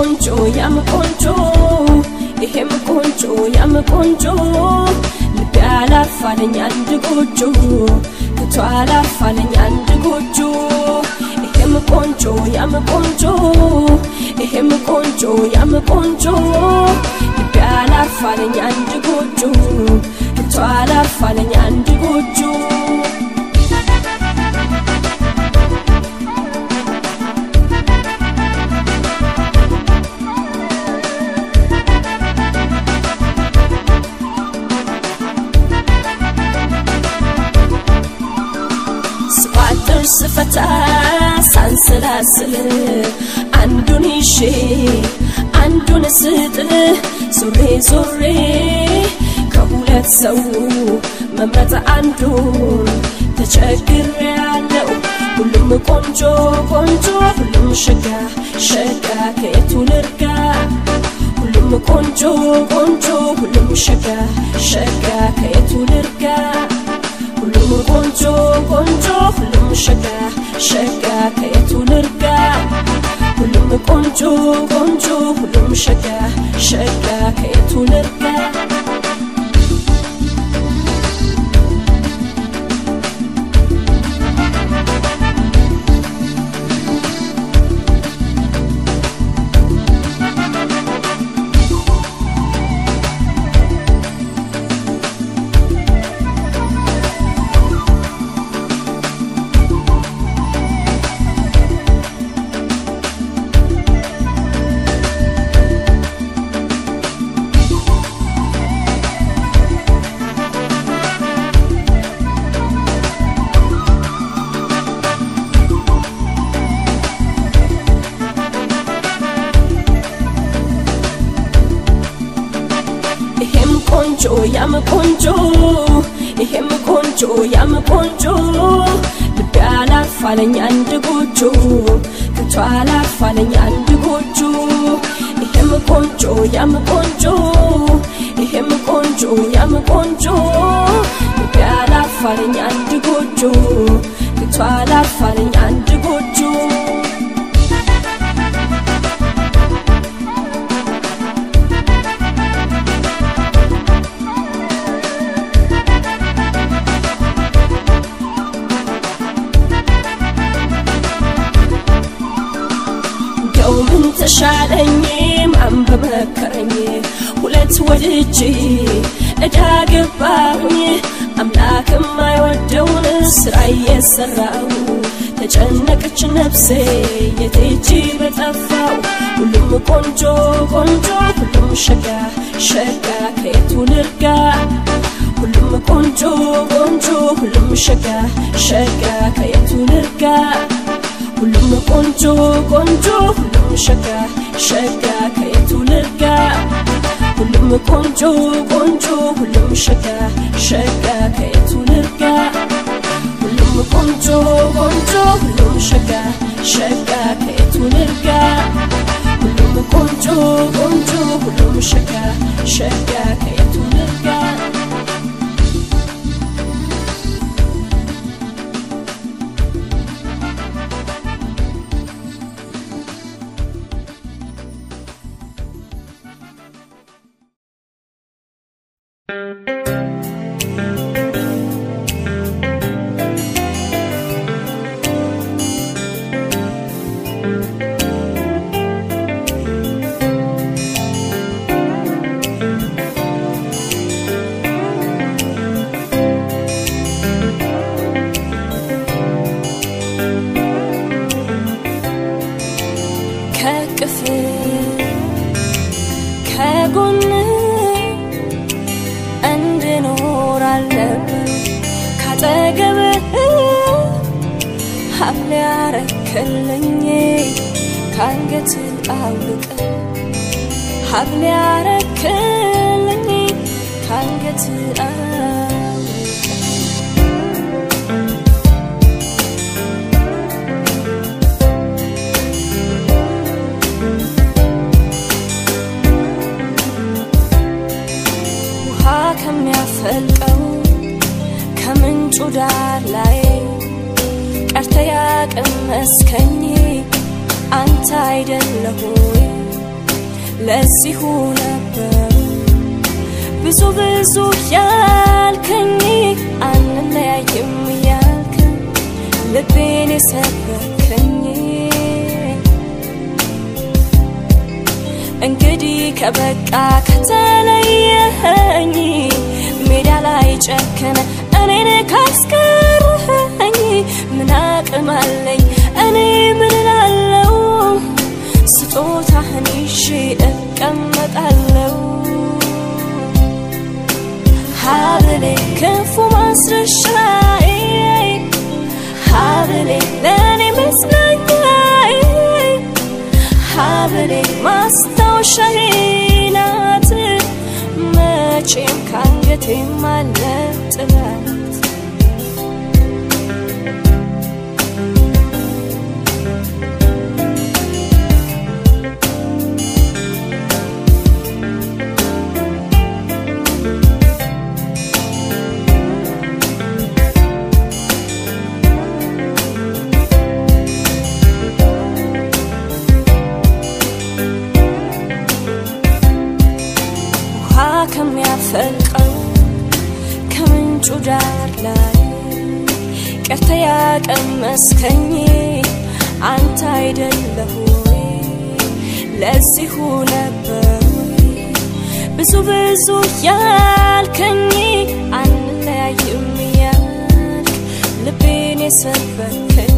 ቆንጆ ያም ቆንጆ ይሄም ቆንጆ ያም ቆንጆ ልቤ አላፋለኝ አንድ ጎጆ ከቶ አላፋለኝ አንድ ጎጆ ይሄም ቆንጆ ያም ቆንጆ ይሄም ቆንጆ ያም ቆንጆ ልቤ አላፋለኝ አንድ ጎጆ ከቶ አላፋለኝ አንድ ጎጆ ስቋጥር ስፈታ ሳንሰላስል አንዱን ይሼ አንዱን ስጥል ዞሬ ዞሬ ከሁለት ሰው መምረጥ አንዱን ተቸግሬ ያለው ሁሉም ቆንጆ ቆንጆ ሁሉም ሸጋ ሸጋ ከየቱ ልርጋ ሁሉም ቆንጆ ቆንጆ ሁሉም ሸጋ ሸጋ ከየቱ ልርጋ ሁሉም ቆንጆ ቆንጆ ሁሉም ሸጋ ሸጋ ከየቱ ልርጋ ሁሉም ቆንጆ ቆንጆ ሁሉም ሸጋ ሸጋ ከየቱ ልርጋ ይሄም ቆንጆ ያም ቆንጆ ይሄም ቆንጆ ያም ቆንጆ ልቤ አላፋለኝ አንድ ጎጆ ከቶ አላፋለኝ አንድ ጎጆ ይሄም ቆንጆ ያም ቆንጆ ይሄም ቆንጆ ያም ቆንጆ ልቤ አላፋለኝ አንድ ጎጆ ከቶ አላፋለኝ አንድ ጎጆ እንደው ምን ተሻለኝ ማን በመከረኝ ሁለት ወድጄ እዳ ገባሁኝ አምላክም አይወደውን ስራ እየሰራው ተጨነቀች ነፍሴ የቴጂ በጠፋው ሁሉም ቆንጆ ቆንጆ ሁሉም ሸጋ ሸጋ ከየቱ ልርጋ ሁሉም ቆንጆ ቆንጆ ሁሉም ሸጋ ሸጋ ከየቱ ልርጋ ሁሉም ቆንጆ ቆንጆ ሁሉም ሸጋ ሸጋ ከየቱ ልርጋ ሁሉም ቆንጆ ቆንጆ ሁሉም ሸጋ ሸጋ ከየቱ ልርጋ ሁሉም ቆንጆ ቆንጆ ሁሉም ሸጋ ሸጋ ከየቱ ልርጋ ሁሉም ቆንጆ ቆንጆ ሁሉም ሸጋ ሸጋ ከየቱ ልርጋ ከቅፍ ከጎን እንድኖር አለብን ካጠገብህ ሀብል ያረክልኝ ከአንገት አውልቅ ሀብል ያረክልኝ ከአንገት አውልቅ ውሃ ከሚያፈልቀው ከምንጩ ዳር ላይ ቀርተ ያቀመስከኝ አንተ አይደለሁ ወይ ለዚሁ ነበር ብዙ ብዙ ያልከኝ አንለያይም ያልከኝ ልቤን የሰበከኝ እንግዲህ ከበቃ ከተለየኸኝ ሜዳ ላይ ጨከነ እኔን ካስቀረኸኝ ምን አቅም አለኝ እኔ ምን እላለሁ ስጦታህን ይዤ እቀመጣለሁ ሀብሌ ክፉ ማስረሻዬ ሀብሌ ለእኔ መጽናኛዬ ሀብሌ ማስታወሻዬ ናት መቼም ካንገቴም አለ ጥላት ውሃ ከሚያፈልቀው ከምንጩ ዳር ላይ ቀርተ ያቀመስከኝ አንተ አይደለሁ ወይ? ለዚሁ ነበር ወይ? ብዙ ብዙ ያልከኝ አንለያይም ያልክ ልቤን የሰበከኝ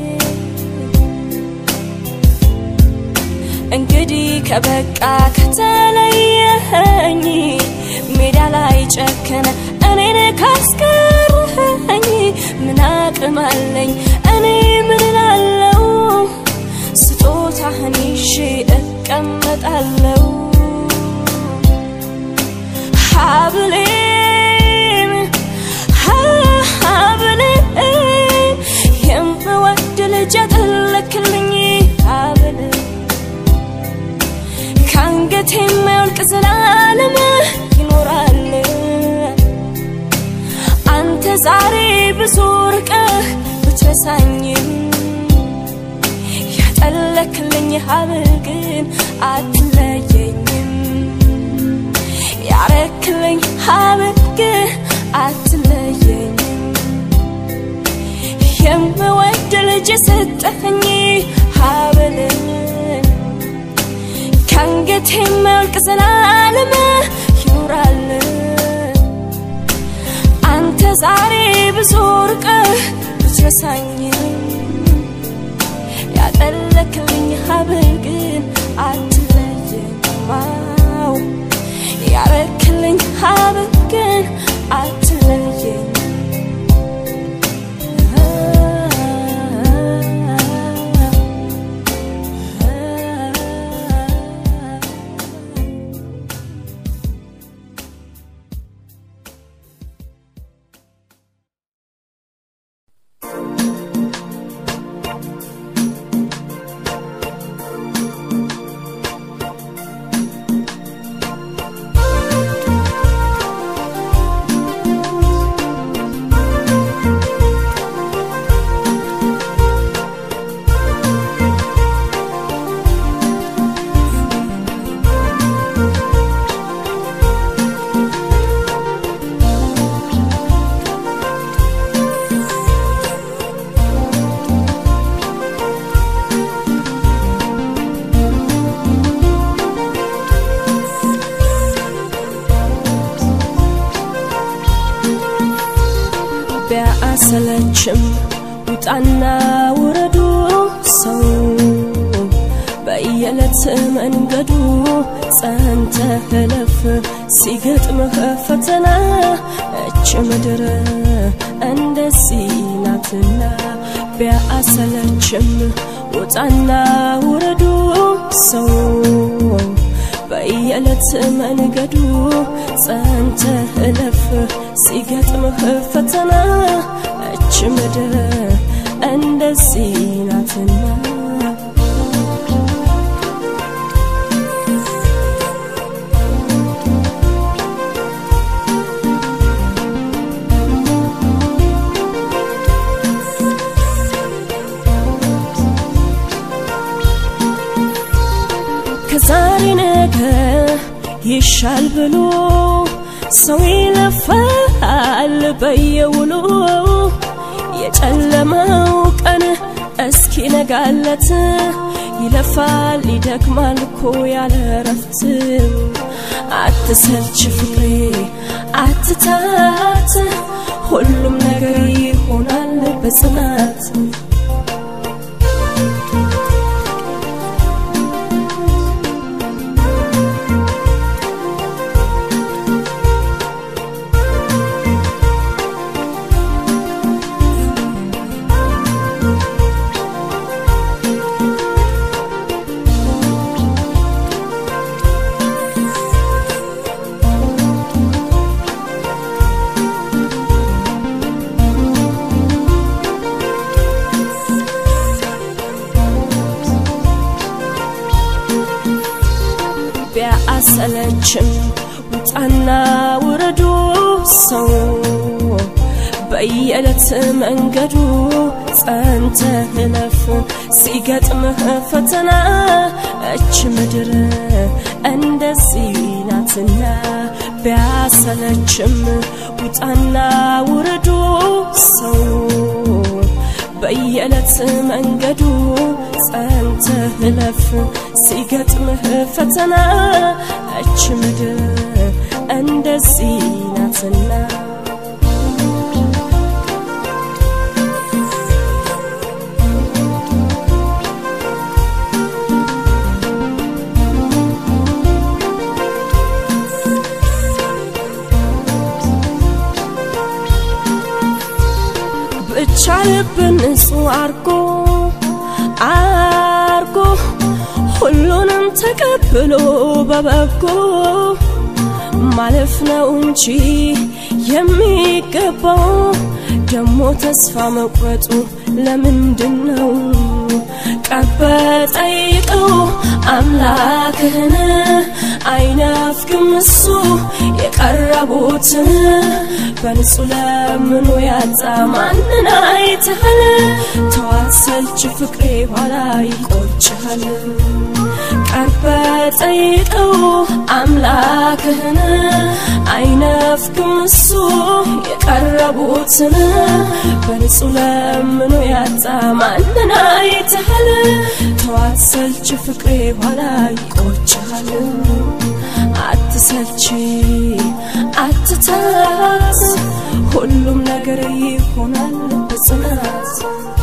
እንግዲህ ከበቃ ከተለየኸኝ ሜዳ ላይ ጨከነ እኔን ካስቀረኸኝ ምን አቅም አለኝ እኔ ምን እላለሁ ስጦታህን ይዤ እቀመጣለሁ ሀብሌን ሀብሌን የምወድ ልጅ ያጠለክልኝ ሀብሌን ከአንገቴ የማይወልቅ ዘላለም ይኖራል አንተ ዛሬ ብዙ ርቀህ ብትረሳኝም ያጠለክልኝ ሀብል ግን አትለየኝም ያረክልኝ ሀብል ግን አትለየኝም የምወድ ልጅ የሰጠኸኝ ሀብልን ከአንገቴ የማያልቅ ዘላለም ይኖራል አንተ ዛሬ ብዙ ርቀህ ብትረሳኝም ያጠለክልኝ ሀብል ግን አትለየኝም አዎ፣ ያረክልኝ ሀብል ግን አትለየኝም ቢያሰለችም ውጣና ውረዱ ሰው በየዕለት መንገዱ ጸንተህ እለፍ ሲገጥምህ ፈተና እች ምድር እንደዚህ ናትና ቢያሰለችም ውጣና ውረዱ ሰው በየዕለት መንገዱ ጸንተህ እለፍ ሲገጥምህ ፈተና እች ምድር እንደዚህ ናትና ዛሬ ነገ ይሻል ብሎ ሰው ይለፋል በየውሎ የጨለመው ቀን እስኪ ነጋለት ይለፋል ይደክማል እኮ ያለ ረፍት አትሰልች ፍቅሬ አትታት ሁሉም ነገር ይሆናል በጽናት ቢያሰለችም ውጣና ውረዱ ሰው በየዕለት መንገዱ ጸንተ እለፍ ሲገጥምህ ፈተና እች ምድር እንደዚህ ናትና ቢያሰለችም ውጣና ውረዱ ሰው በየዕለት መንገዱ ጸንተ እለፍ ሲገጥምህ ፈተና እች ምድር እንደዚህ ናትና ብቻ ልብን ንጹህ አርጎ አርጎ ሁሉንም ተቀብሎ በበጎ ማለፍ ነው እንጂ የሚገባው ደሞ ተስፋ መቁረጡ ለምንድን ነው? ቀበ ጠይቀው አምላክህን አይናፍቅም እሱ የቀረቡትን በንጹህ ለምኑ ያጣ ማንን አይተሃል? ተዋሰልች ፍቅሬ ኋላ ይቆጭሃል። ቀርበ ጠይቀው አምላክህን አይነፍቅም እሱ የቀረቡትን በንጹህ ለምኑ ያጣ ማንን አይተሃል? ተዋሰልች ፍቅሬ ኋላ ይቆጭሃል። አትሰልች አትታት ሁሉም ነገር ይሆናል በጽናት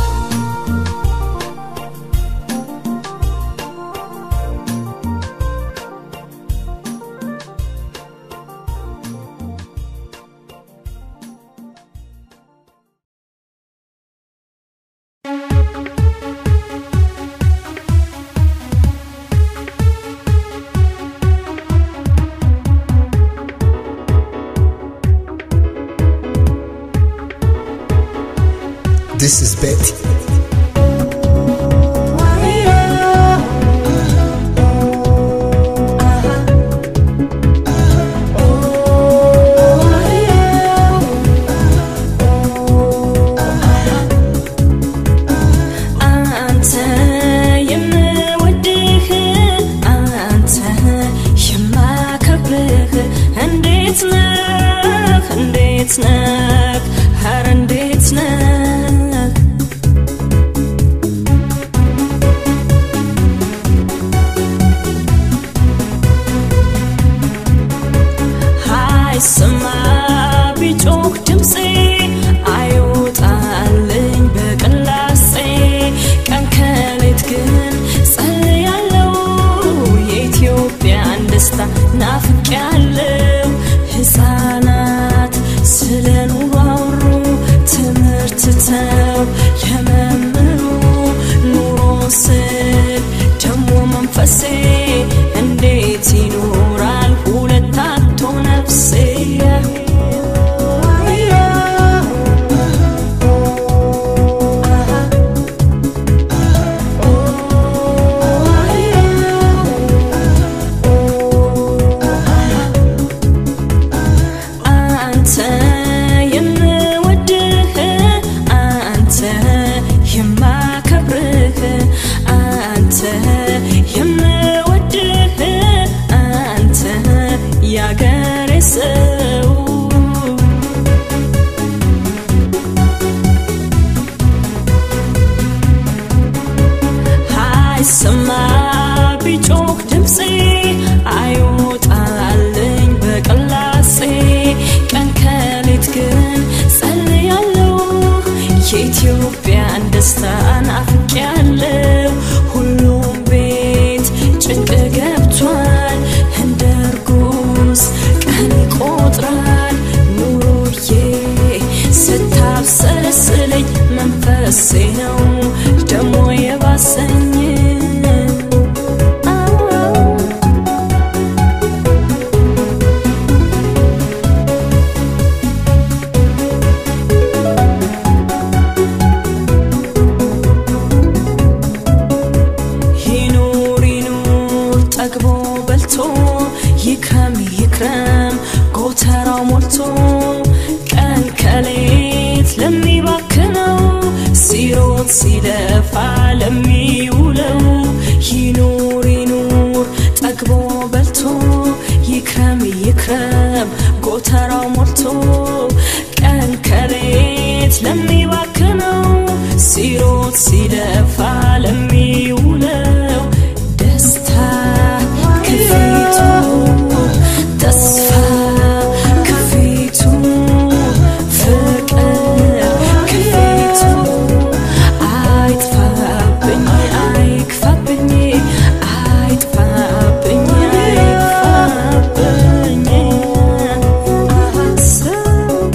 This is Betty. አንተ የምወድህ አንተ የማከብርህ እንዴት ነህ እንዴት ነህ ኧረ እንዴት ነህ አይሰማ ቢጮህ ድምፄ አይወጣልኝ በቅላሴ ቀን ከሌት ግን ጸልያለው የኢትዮጵያን ደስታ ናፍቄያለው ሕፃናት ስለ አይሰማ ቢጮህ ድምፄ አይወጣልኝ በቅላሴ ቀን ከሌት ግን ጸልያለሁ የኢትዮጵያን ደስታ ናፍቄያለሁ ሁሉም ቤት ጭንቅ ገብቷል እንደ እርጉዝ ቀን ይቆጥራል ኑሮዬ ስታብሰለስለኝ መንፈሴ ነው ደሞ የባሰኝ ይኑር ይኑር ጠግቦ በልቶ ይክረም ይክረም ጎተራው ሞልቶ ቀን ከሌት ለሚባክነው ሲሮጥ ሲለፋ ለሚውለው ይኑር ይኑር ጠግቦ በልቶ ይክረም ይክረም ጎተራው ሞልቶ ቀን ከሌት ለሚባክነው ሲሮጥ ሲለፋ ለሚውለው ደስታ ከፊቱ ተስፋ ከፊቱ ፍቅር ከፊቱ አይጥፋብኝ አይክፋብኝ አይጥፋብኝ አይክፋብኝ አሰብ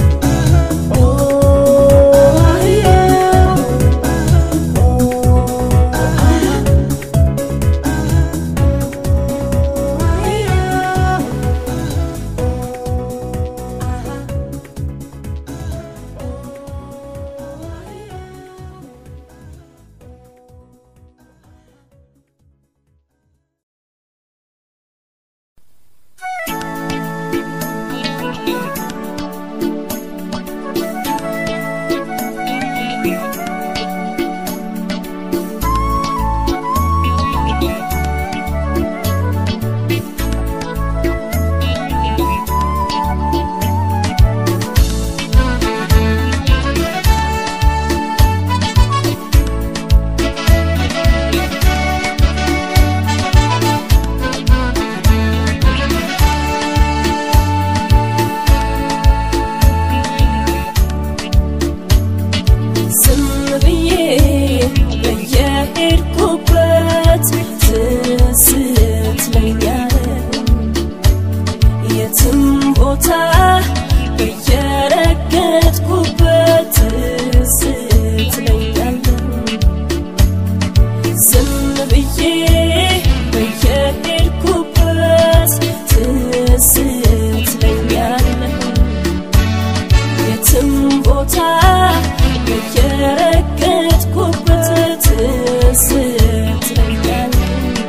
ዝም ብዬ በየሄድኩበት ትዝ ትለኛለህ የትም ቦታ በየረገጥኩበት ትዝ ትለኛለህ ዝም ብዬ በየሄድኩበት ትዝ ትለኛለህ የትም ቦታ በየረገጥኩበት ትዝ ትለኛለህ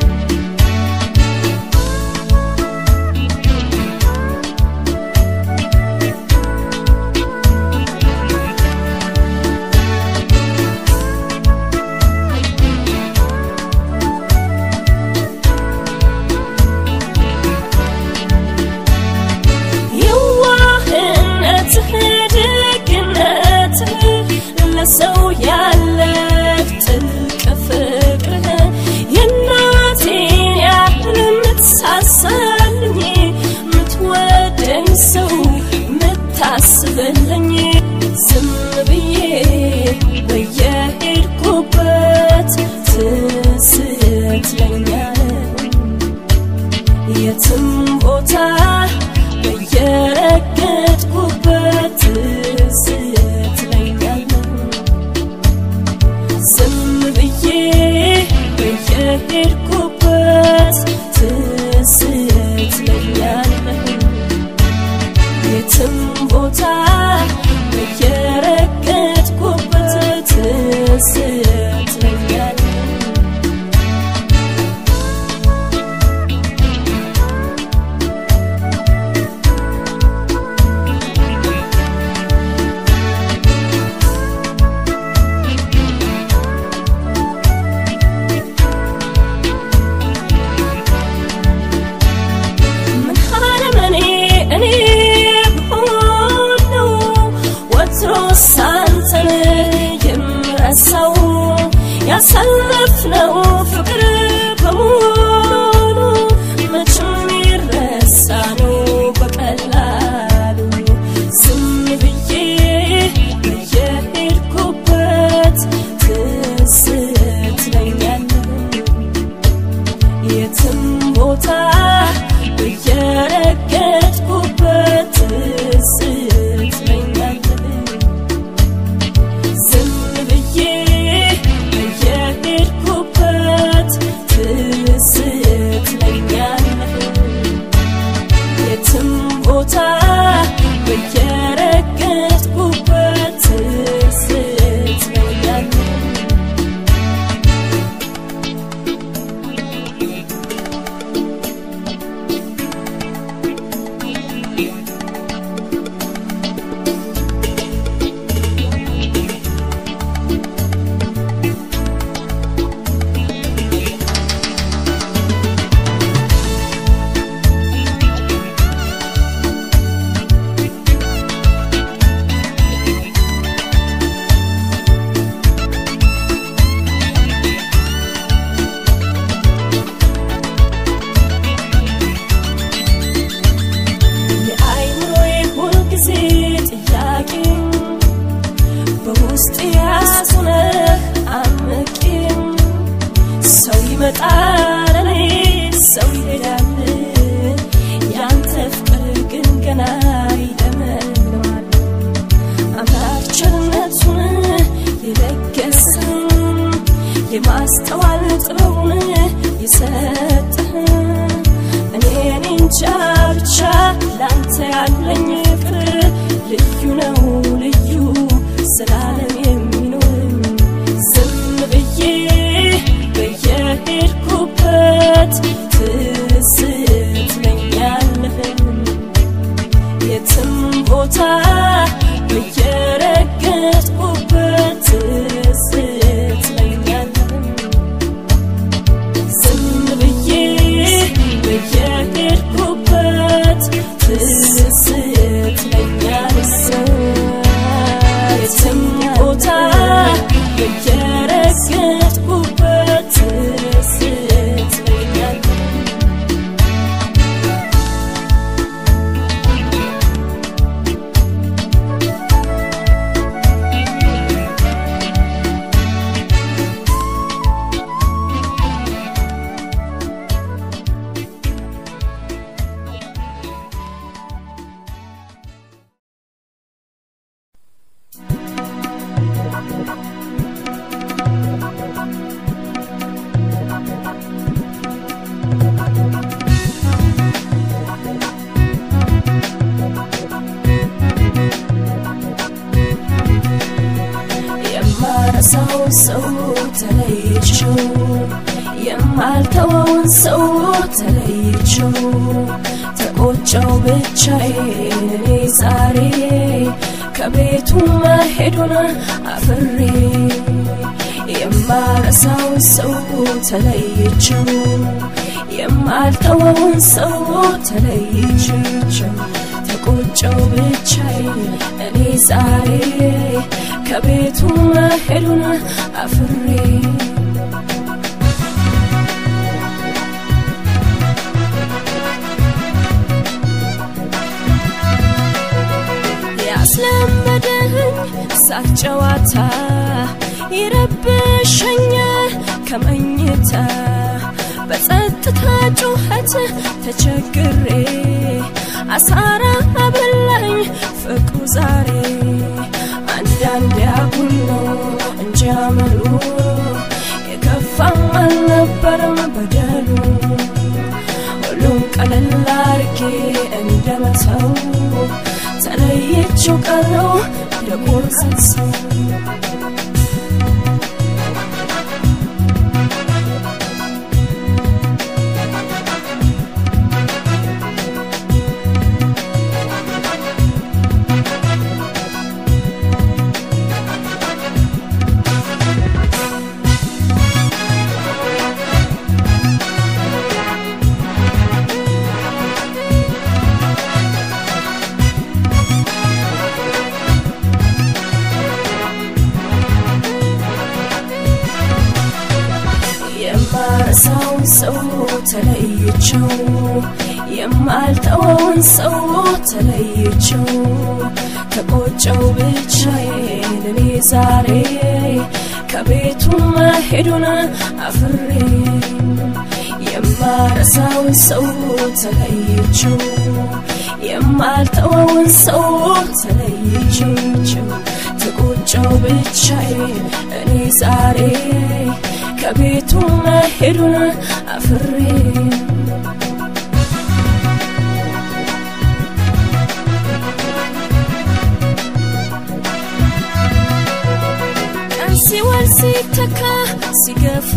የዋህነትህ ደግነትህ ለሰው ያለህ ጥልቅ ፍቅርህ የእናቴን ያህል የምትሳሳልኝ የምትወደኝ ሰው የምታስብልኝ ዝም ብዬ በየሄድኩበት ትዝ ትለኛለህ የትም ቦታ በየረገጥኩበት ትዝ ትለኛለህ ዝም ብዬ በየሄድኩበት ትዝ ትለኛለህ የትም ቦታ በየረገጥኩበት ትዝ ትለኛለህ ምን አለመኔ እኔ ብሆን ነው ወትሮስ አንተን የምረሳው ያሳለፍነው ፍቅር ስትመጣ ለኔ ሰው ይሄዳል ያንተ ፍቅር ግን ገና ይለመልማል አምላክ ቸርነቱን የለገሰን የማስተዋል ጥበቡን የሰጠህን እኔን እንጃ ብቻ ላንተ ያለኝ ፍቅር ልዩ ነው ልዩ ስላለም የሚኖር ዝም ብዬ በየሄድኩበት ትዝ ትለኛለህ የትም ቦታ በየረገጥኩበት ትዝ ትለኛለህ ዝም ብዬ በየሄድኩበት ትዝ ትለኛለህ የትም ቦታ በየረገጥኩበት ትዝ ትለኛለህ የማረሳው ሰው ተለይቸው የማልተወውን ሰው ተለይቸው ተቆጨው ብቻዬን እኔ ዛሬ ከቤቱ መሄዱን አፍሬ የማረሳው ሰው ተለይቸው የማልተወውን ሰው ተለይቸው ተቆጨው ብቻዬን እኔ ዛሬ ከቤቱ መሄዱን አፍሬ ያስለመደኝ ሳቅ ጨዋታ ይረብሸኛል ከመኝታ በጸጥታ ጩኸት ተቸግሬ አሳራ አበላኝ ፍቅሩ ዛሬ አንዳንድ ያጉል ነው እንጂ አመሉ የከፋም አልነበረም በደሉ ሁሉም ቀለል አርጌ እንደመተው ተለየችው ቀረው የቆርሰት ሰው የማረሳውን ሰው ተለይቸው የማልተወውን ሰው ተለይቸው ተቆጨው ብቻዬን እኔ ዛሬ ከቤቱ መሄዱን አፍሬ የማረሳውን ሰው ተለይቸው የማልተወውን ሰው ተለይቸው ተቆጨው ብቻዬን እኔ ዛሬ ከቤቱ መሄዱን አፍሬ ቀን ሲወል ሲተካ ሲገፋ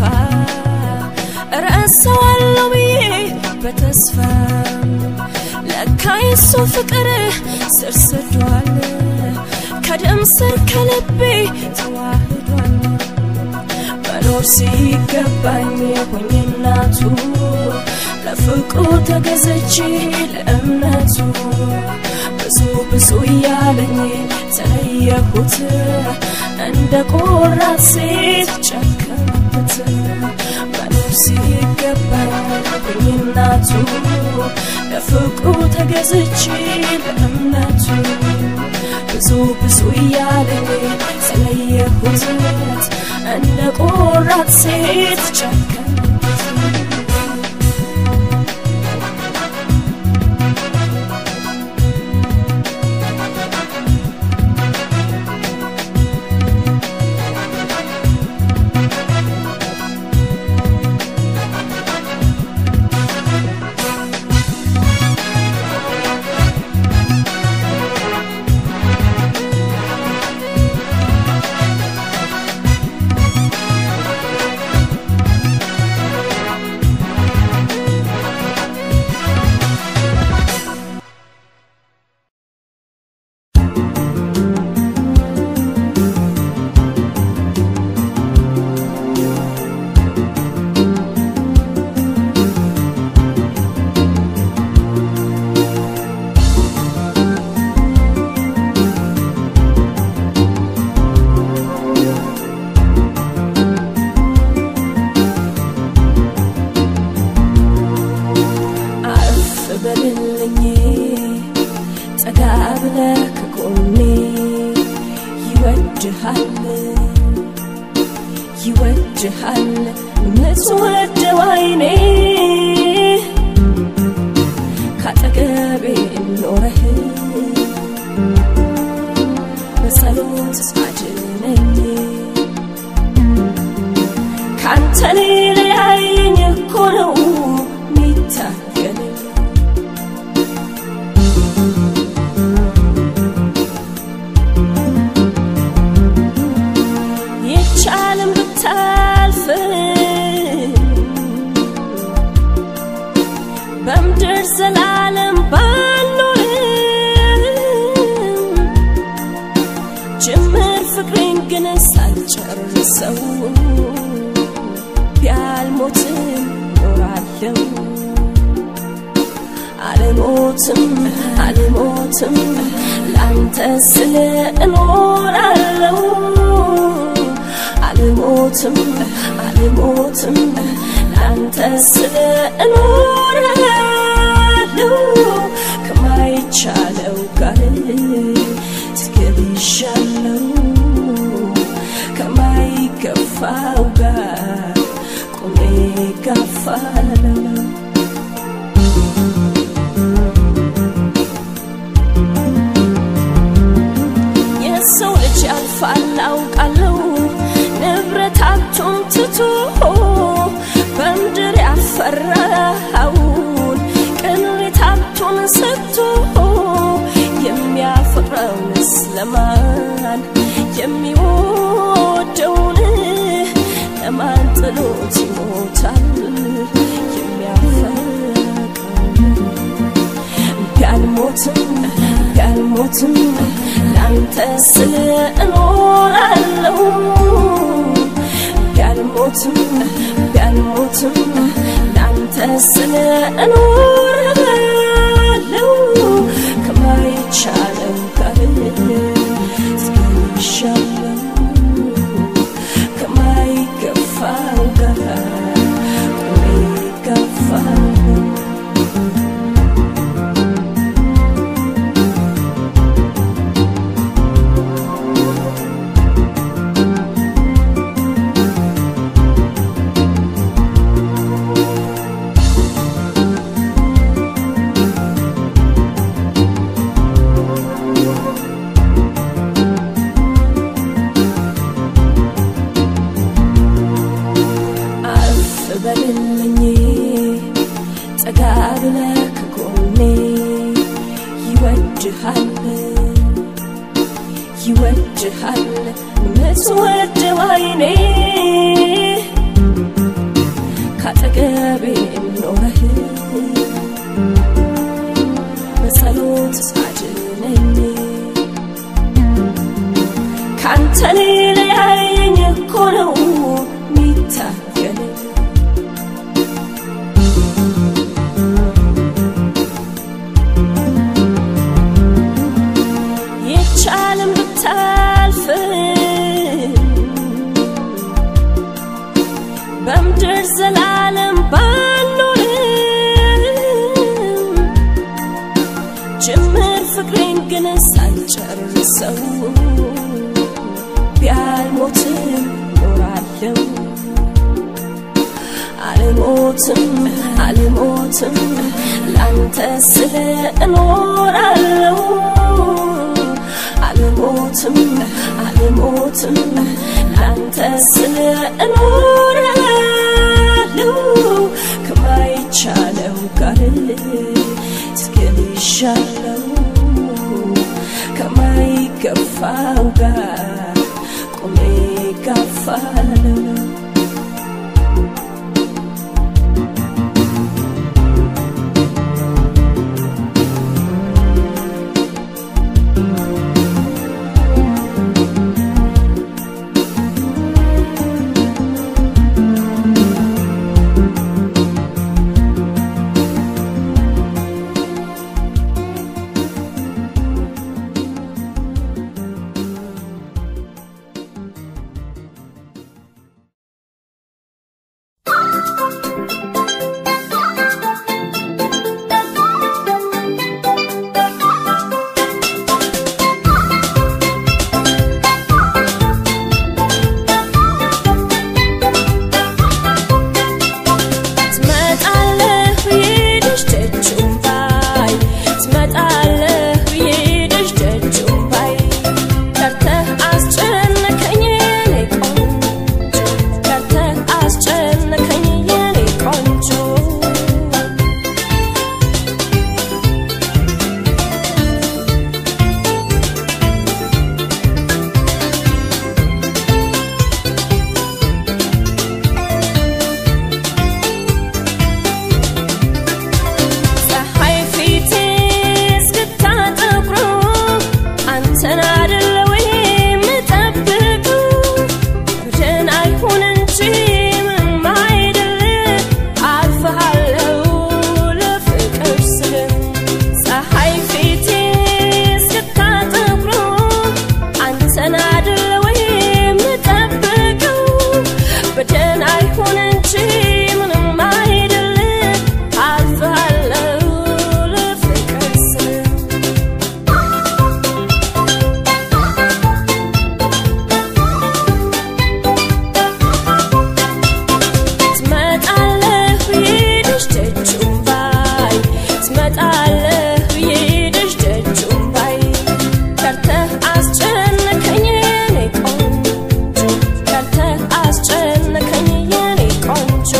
ረሳዋለሁ ብዬ በተስፋ ለካ የሱ ፍቅር ስር ሰዷል ከደም ስር ከልቤ ተዋህዷል መኖር ሲገባኝ ሆኜ እናቱ ለፍቅሩ ተገዘች ለእምነቱ ብዙ ብዙ እያለኝ ተለየሁት እንደ ቆራት ሴት ጨከንኩት መኖር ሲገባኝ ሆኜ እናቱ ለፍቅሩ ተገዘች ለእምነቱ ብዙ ብዙ እያለኝ ተለየሁት እንደ ቆራት ሴት ጨከንኩት ይወድሃል ምትወደው አይኔ ካጠገቤ ኖረህ በጸሎት አድነኝ ካንተ ሊለያየኝ እኮ ነው ሚታገለኝ ይቻልም ብታልፍ በምድር ዘላለም ባልኖርም ጅምር ፍቅሬን ግን ሳልጨርሰው ቢያልሞትም ኖራለሁ አልሞትም አልሞትም ላንተ ስለ እኖራለሁ አልሞትም አልሞትም ላንተ ስለ እኖራለሁ ከማይቻለው ጋር ትገቢሻለው ከማይገፋው ጋር ቆሜ ጋፋለው የሰው ልጅ ያልፋል አውቃለሁ ንብረት አቱም ትቶ በምድር ያፈራውን ቅንሬት አቱን ሰጥቶ የሚያፈቅረውንስ ለማን የሚወደውን ለማን ጥሎት ይሞታል የሚያፈቅረውን ቢያልሞትም ቢያልሞትም ላንተ ስለ እኖራለሁ ቢያልሞትም ቢያልሞትም ላንተ ስለ እኖራለሁ ከማይቻለው ጋር ትገሻለው ከማይገፋው ጋር ቆሜ ገፋለሁ አፍ በልልኝ ጠጋ ብለህ ከጎኔ ይወድሃል ይወድሃል ምትወደው አይኔ ካጠገቤ ኖረህ በጸሎት አድነኝ ካንተ ሊለያየኝ እኮ ነው ሚታገለኝ ይቻልም ብታልፍ በምድር ዘላለም ባልኖርም ጅምር ፍቅሬን ግን ሳልጨርሰው ቢያልሞትም ኖራለሁ አልሞትም አልሞትም ላንተ ስለ እኖራለሁ አልሞትም አልሞትም ላንተ ስለ እኖራለሁ ከማይቻለው ጋር ትገቢሻለው ከማይገፋው ጋር ቆሜ ጋፋለው ቆንጆ ፀሐይ ፊቴ እስክታጠቁሩ አንተን አይደለ ወይ የምጠብቀው? በደህና ይሁን እንጂ ምንም አይደል፣ አልፍሃለሁ ለፍቅር ስል። ፀሐይ ፊቴ እስክታጠቁሩ አንተን አይደለ ወይ የምጠብቀው? በደህና ይሁን እንጂ ምንም አይደል፣ አልፍሃለሁ ለፍቅር ስል። ትመጣለህ ብዬሽ ደጁን ባይ ትመጣለህ ብዬሽ ደጁን ባይ ከርተህ አስጨነቀኝ የኔ ቆንጆ ከርተህ አስጨነቀኝ የኔ ቆንጆ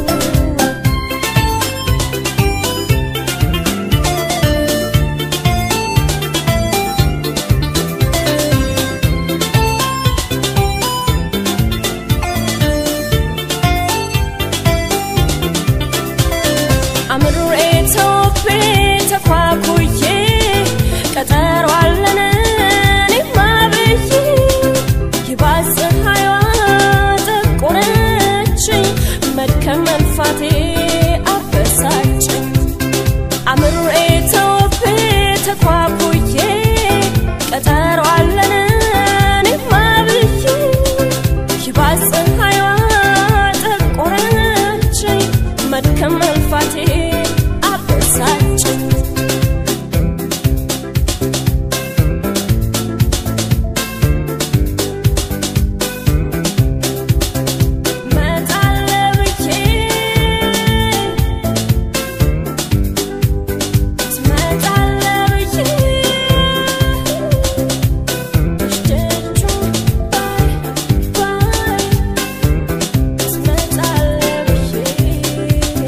አምሬ ተውቤ ተኳኩዬ ቀጠሮ አለን እኔማ ብዬ ይባስ ፀሐይዋ ጠቆረችኝ መድከም መንፋቴ አበሳጨኝ አምሬ ተውቤ ተኳኩዬ ቀጠሮ አለን እኔማ ብዬ ይባስ ፀሐይዋ ጠቆረችኝ መድከም መልፋቴ አበሳጨኝ መጣለህ ብዬ ትመጣለህ ብዬ ደጁን ባይ ባይ ትመጣለህ ብዬ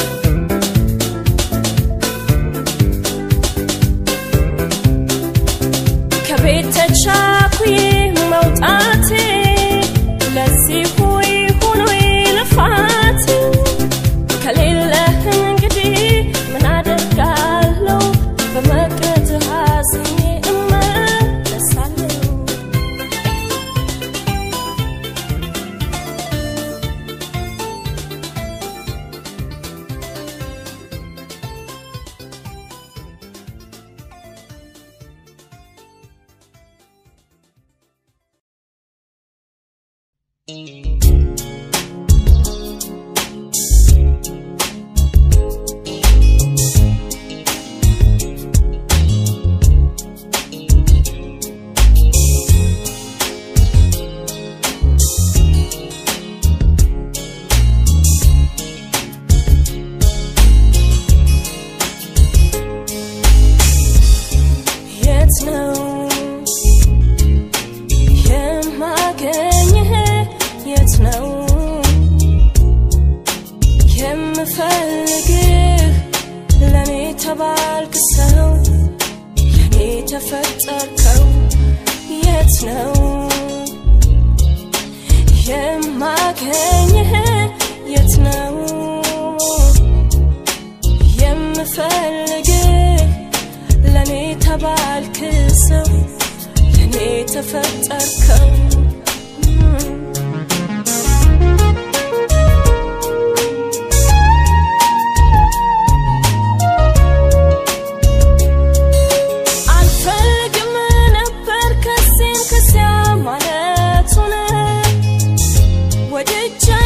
ከቤት ተቻኩዬ መውጣቴ ለዚህ ሆይ ሆኖ ልፋት ከሌለህ እንግዲህ ምን አደርጋለሁ በመቅረት ሐዘኔ እመለሳለሁ የት ነው የማገኝህ? የት ነው የምፈልግህ? ለኔ ተባልክ ሰው ለኔ ተፈጠርከው። የት ነው የማገኝህ? የት ነው የምፈልግህ? ለኔ ተባልክ ሰው ለኔ ተፈጠርከው አልፈልግም ነበር ከዚህም ከዚያ ማለቱን ወድጄ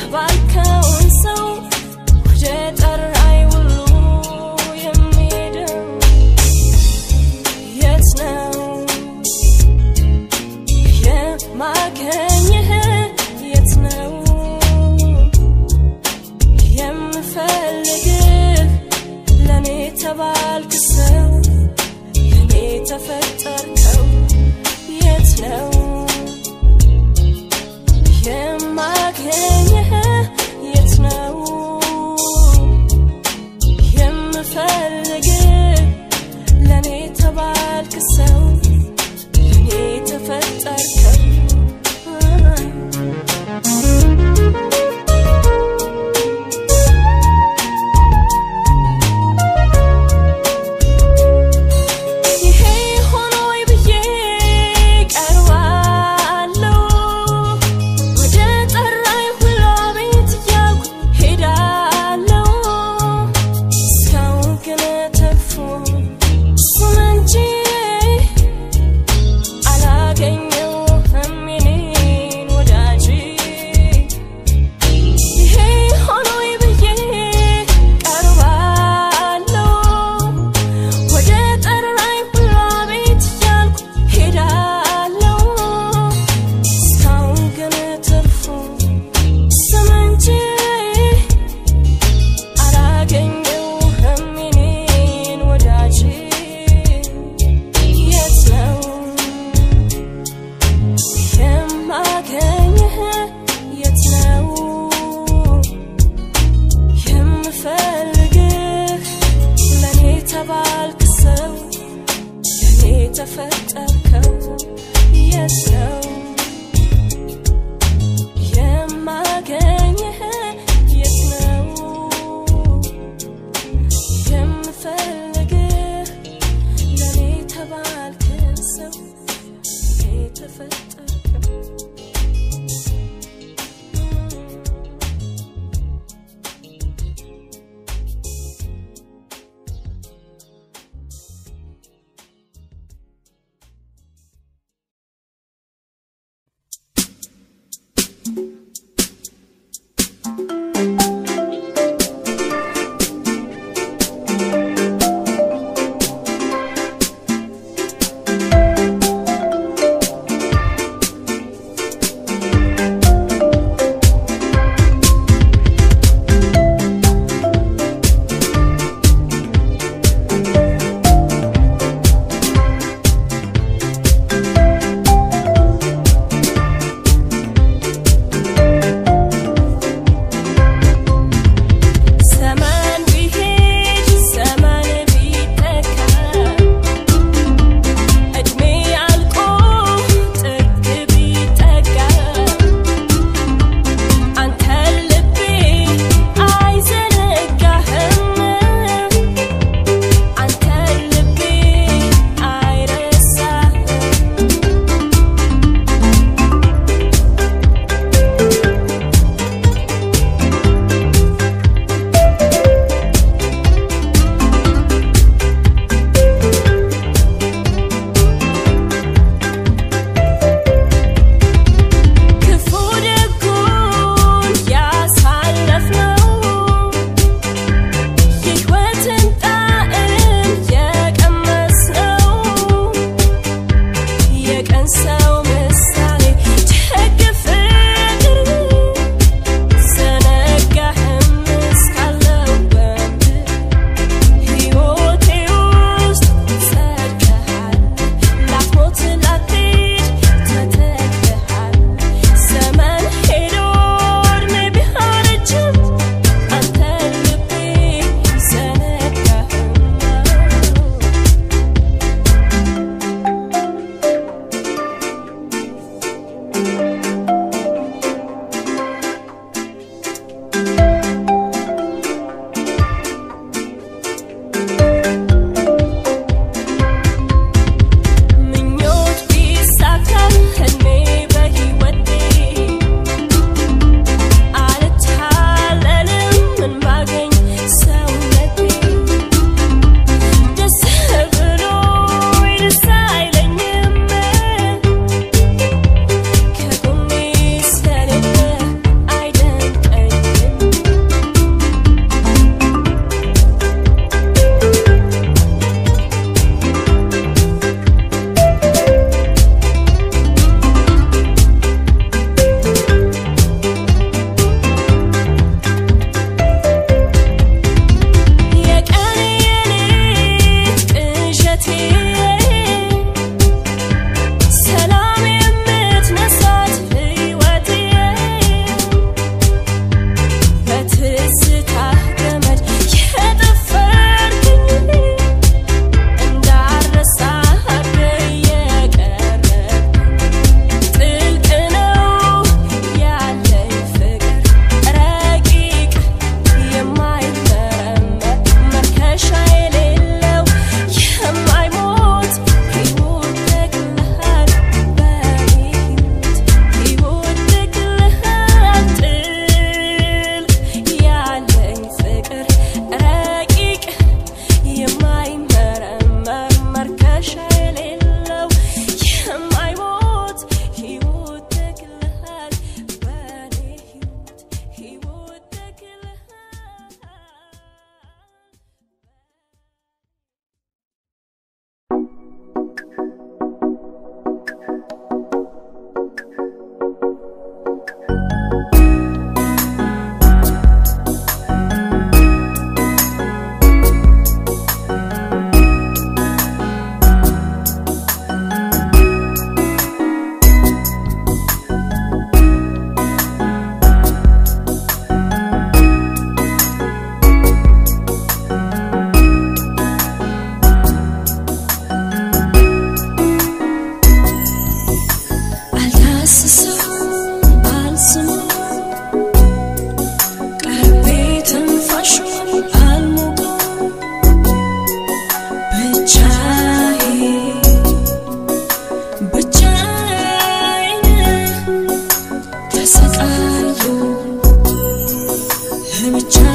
የተባልከውን ሰው ወደ ጠራይ ሁሉ የሚሄደው የት ነው የማገኝህ የት ነው የምፈልግህ ለኔ ተባልክ ሰው ለኔ ተፈጠርከው የት ነው የማገኝህ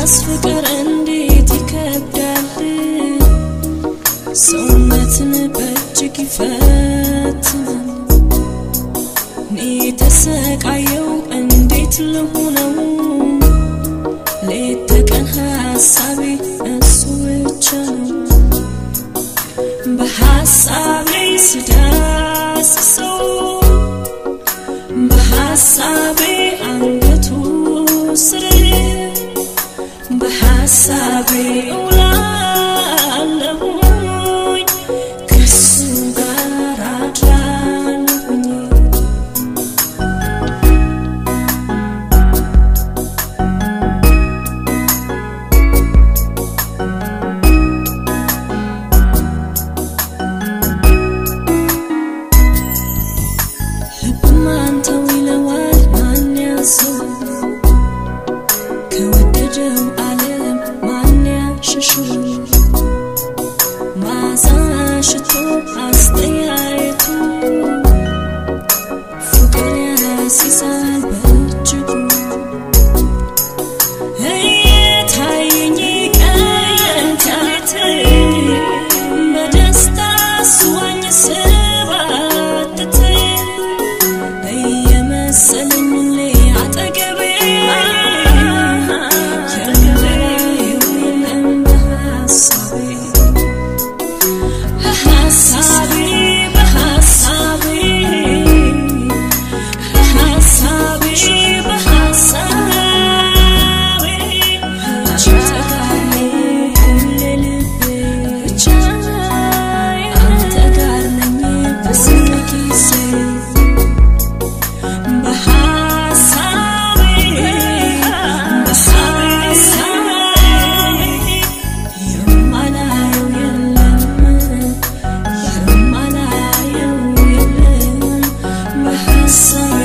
የራስ ፍቅር እንዴት ይከብዳል ሰውነትን በእጅግ ይፈትናል እኔ ተሰቃየው እንዴት ልሁነው ሌት ተቀን ሀሳቤ እሱ ብቻ ነው በሀሳቤ ስዳስሰው በሀሳቤ አንገቱ ስር በሀሳቤ እውላለሁኝ ከሱ ጋር አድራለሁኝ ልብማንተው ይለዋል ማን ያዘው ከወደደው ዓለም ማን ያሸሸው ማዛ ሽቶ አስተያየቱ ፍቅር ያሲዛል በእጅጉ እየታየኝ ቀን ተሌት በደስታ ስዋኝ ስባትት እየመሰለኝ ሁሌ አጠገቤ የምለው የለም በሐሳቤ በሐሳቤ በሐሳቤ በሐሳቤ በሐሳቤ ሁሌ ልቤ አንተ ጋር ነኝ በስንት ጊዜ በሐሳቤ በሐሳቤ የማላየው የለም የማላየው የለም በሐሳቤ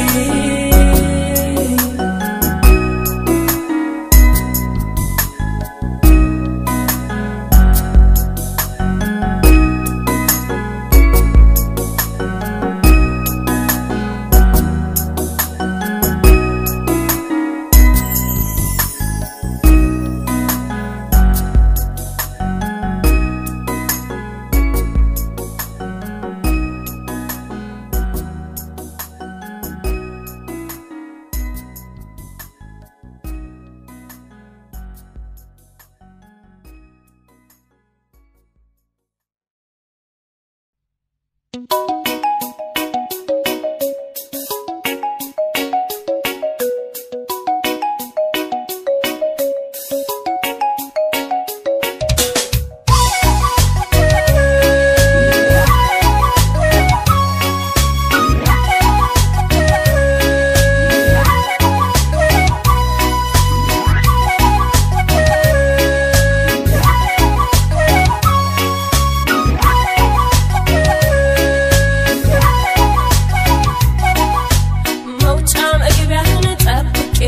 መውጫ መግቢያህን ጠብቄ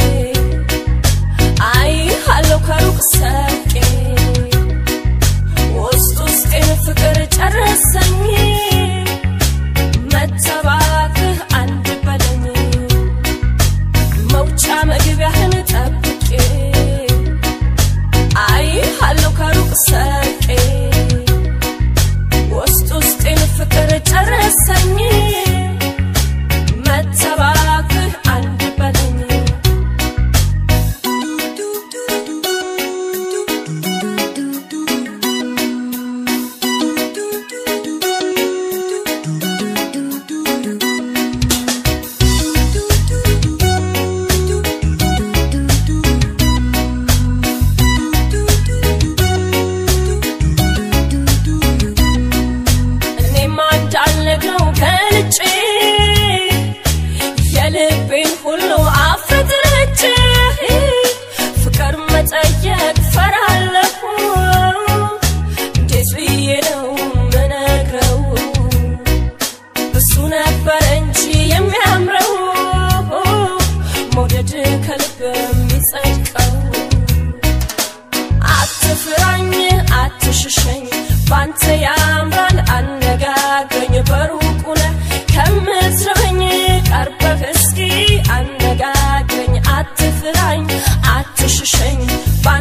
አይሃለሁ ከሩቅ ሰርቄ ውስጥ ውስጤን ፍቅር ጨረሰኝ መተባክህ አንድ በለኝ መውጫ መግቢያህን ጠብቄ አይሃለሁ ከሩቅ ሰርቄ ውስጥ ውስጤን ፍቅር ጨረሰኝ መተባክህ አንድ በለኝ እኔማ እንዳልነግረው ገልጬ የልቤን ሁሉ አፍረጥርጬ ፍቅር መጠየቅ ፈራለሁ እንዴት ብዬ ነው ምነግረው እሱ ነበር እንጂ የሚያምረው መውደድ ከልብ የሚጸድቀው አትፍራኝ አትሽሸኝ ባንተ ያምራል አነጋግረኝ በሩቁ ነህ ከምትርበኝ ቀርበህ እስኪ አነጋግረኝ አትፍራኝ አትሽሸኝ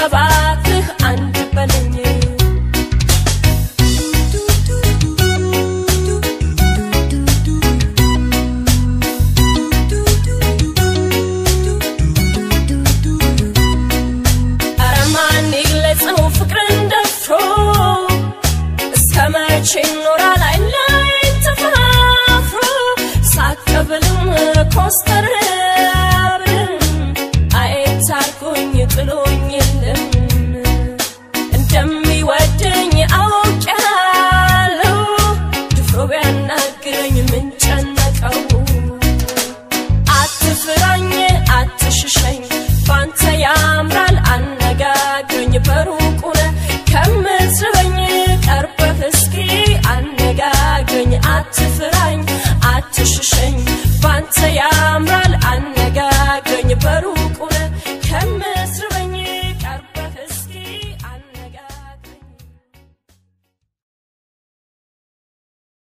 እባክህ አንድ በለኝ ኧረ ማን ይግለጸው ፍቅርን ደፍሮ እስከ መቼ ይኖራል አይን ላይን ተፋፍሮ ሳቀብልም ኮስተር ብልም አየት አርጎኝ ጥሎኝ የለም እንደም